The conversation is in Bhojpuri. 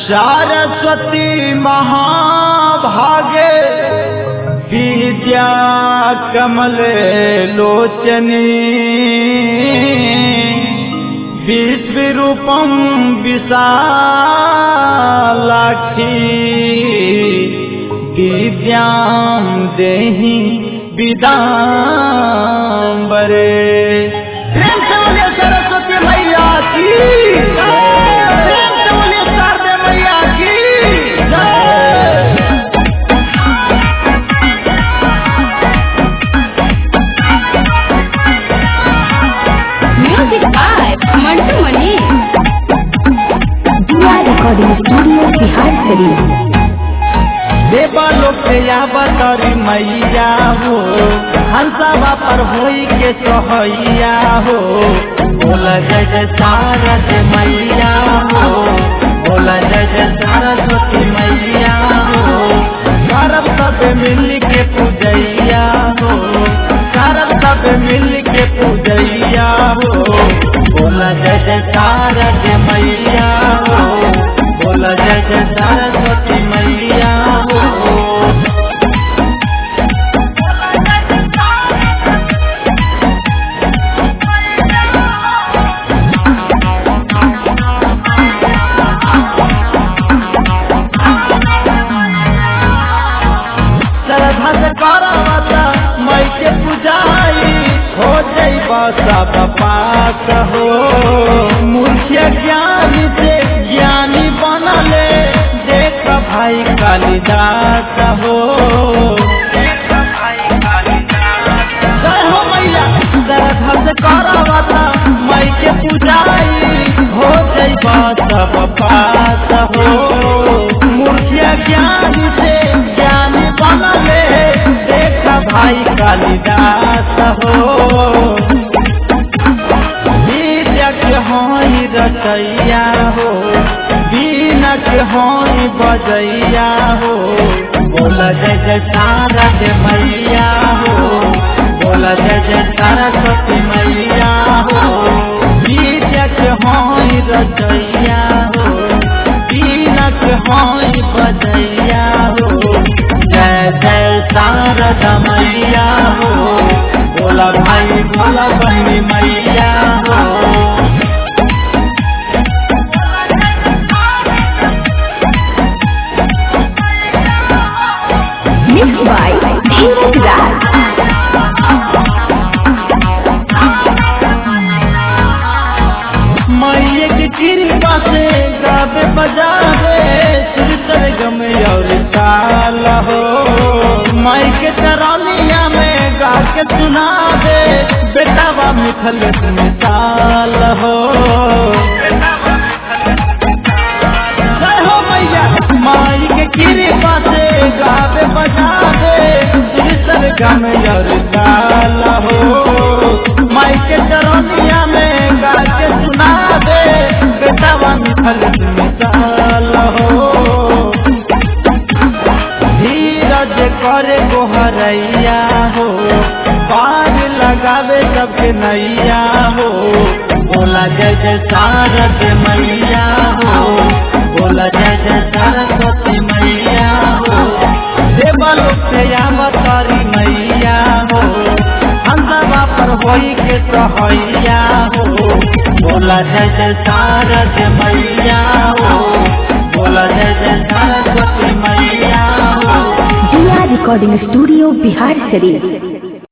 सरस्वती महाभागे विद्या कमले लोचनी विश्वरूपं विशालाक्षी विद्यां देहि विदाम्बरे प्रेम से बोलिए सरस्वती मैया की प्रेम से बोलिए शारदे मैया की जय। Music by Mantu Mani. Diya recording studio Bihar Sharif देवालोक से यावतरी मैया हो हंसवा पर होई के सोहैया हो बोल जय जय शारद मैया हो बोल जय जय सरस्वती मैया हो करब सब मिल के पूजैया हो करब सब मिल के पूजैया हो बोल जय जय शारद मैया हो बोल जय जय सरस्वती मैया हो श्रद्धा से करवता मई के पुजाई हो जैब सब पास हो मुख्य ज्ञान से ज्ञानी बनले देख भाई कालिदास हो जय हो मैया श्रद्धा से करवता मई के पुजाई हो जैब सब पास हो मुख्य ज्ञान से ज्ञान बनले देख भाई कालिदास हो विद्यक होई रचैया हो बीनक होई बजैया हो बोल जय जय शारद मैया हो बोल जय जय सरस्वती मैया हो विद्यक होई रचैया हो बीनक होई बजैया हो जय जय शारद मैया हो बोला भाई बोला बहनी मैया हो मिक्स बाय धीरज राज मैये की कृपा से गावे बजावे सुरतर गम और ताल हो माई के तरानिया में गा के सुना दे बेटावा मिथल मिसाल हो जय हो मैया माई के कृपा से गावे बजावे सुरतर गम और ताल हो माई के चरनिया में गा के सुना दे बेटावा मिथल मिसाल हो धीरज करे गोहरैया हो पार लगावे सबके नैया हो बोला जय जय शारद मैया हो बोला जय जय सरस्वती मैया हो देवलोक से यावतारी मैया हो हंसवा पर होई के सहैया हो बोला जय जय शारद मैया हो बोला जय जय सरस्वती मैया हो दिया रिकॉर्डिंग स्टूडियो बिहार शरीफ